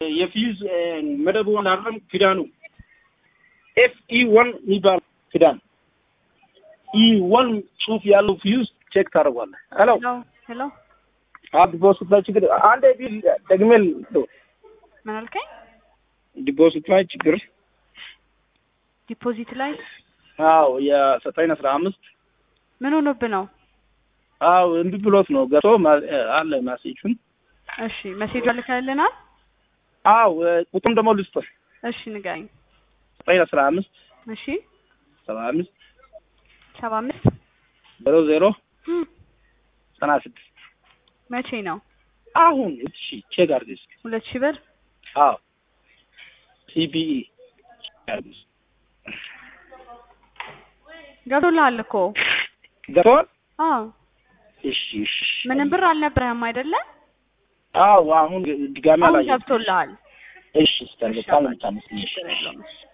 የፊዝ መደቡ አላለም ክዳኑ ኤፍ ኢ ዋን የሚባል ክዳን ኢ ዋን ጽሁፍ ያለው ፊውዝ ቼክ ታደርጓለህ። ሄሎ ሄሎ ሄሎ ዲፖዚት ላይ ችግር አንድ ቢል ደግሜ ልው ምን አልከኝ? ዲፖዚት ላይ ችግር ዲፖዚት ላይ አዎ የዘጠኝ አስራ አምስት ምን ሆኖብህ ነው? አዎ እምቢ ብሎት ነው ገብቶ ማ- አለ ማሴጁን እሺ መሴጅ ልከልናል። አዎ ቁጥሩም ደግሞ ልስጥህ እሺ ንገረኝ። ዘጠኝ አስራ አምስት እሺ ሰባ አምስት ሰባ አምስት ዜሮ ዜሮ እም፣ ዘጠና ስድስት መቼ ነው? አሁን እሺ ቼክ አድርግ እስኪ ሁለት ሺህ ብር አዎ ሲቢኢ ገብቶልሃል እኮ። ገብተዋል አዎ እሺ እሺ ምንም ብር አልነበረህም አይደለ? አዎ አሁን ድጋሚ አሁን አላየሁትም ገብቶልሃል። እሺ ስታል በጣም ነው የምታመሰግነው። ችግር የለውም። እሺ